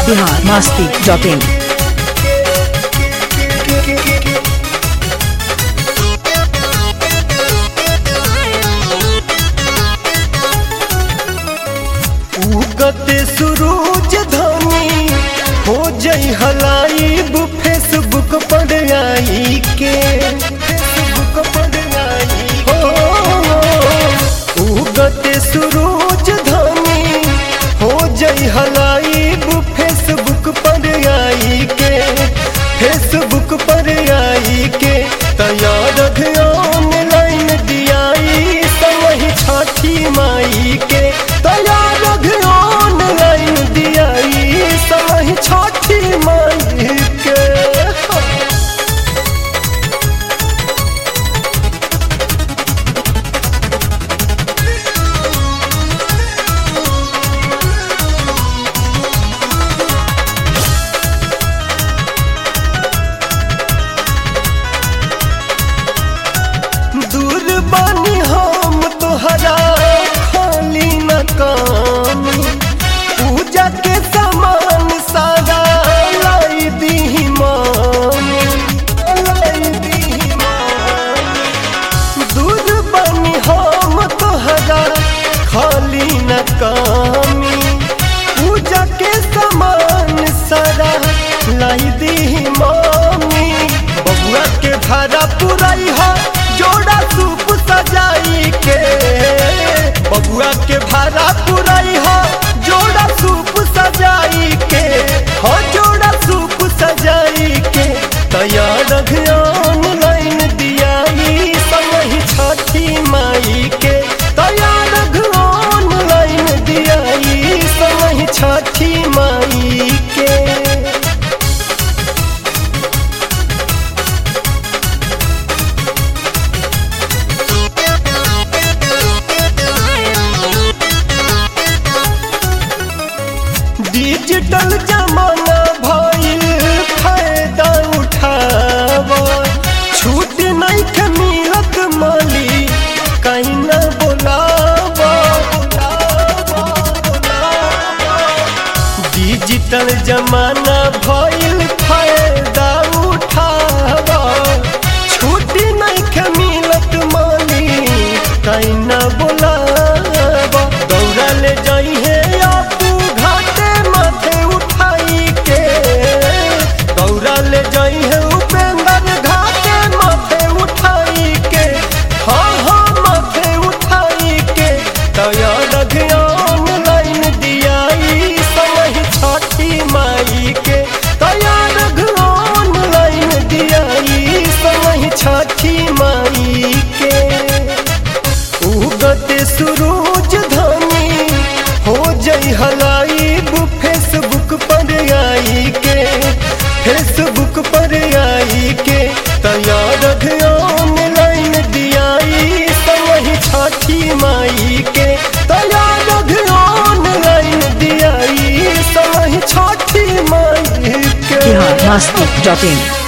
Bihar Masti dot in उगते सूरज धनी हो जई हलाइब फेसबुक पर आई के फेसबुक पर आई हो उगते सूरज धनी हो जई हलाइब फेसबुक पर आई के फेसबुक पर आई के तैयार ऑनलाइन दियाई समही छठी माई के तैयार ऑनलाइन दियाई समही छठी माई के दूर बानी हम तोहरा खाली न काम पूजा के सामान सारा लाई दी मान लाई दी मान दूर बानी हम तोहरा खाली न कामी पूजा के सामान सारा लाई दी मामी बबुआ के भाड़ा पुराई हो जोड़ा सूप सजाई के बबुआ के भाड़ा पुराई हो जोड़ा सूप सजाई के हो जोड़ा सूप सजाई के तैयार ऑनलाइन दियाई समही छठी माई के तैयार ऑनलाइन दियाई समही छठी माई के डिजिटल जमाना भइल फायदा उठाव छूट नहीं के मिलत माली कहीं न बोलाव डिजिटल जमाना भइल फायदा उठाव छूट नहीं के मिलत माली कहीं न बोलाव दौड़ा ले जाई है आपू घाटे माथे उठाई के दौड़ा ले जाई है उपेंद्र घाटे माथे उठाई के हाँ हाँ माथे उठाई के तैयार ऑनलाइन दियाई समही छठी माई के तैयार ऑनलाइन दियाई समही छठी माई के उगते सूरज धनी हो जई हलाइब फेसबुक पर आई के फेसबुक पर आई के तैयार ऑनलाइन दियाई समही छठी माई के तैयार ऑनलाइन दियाई समही छठी माई के बिहार मस्ती डॉट इन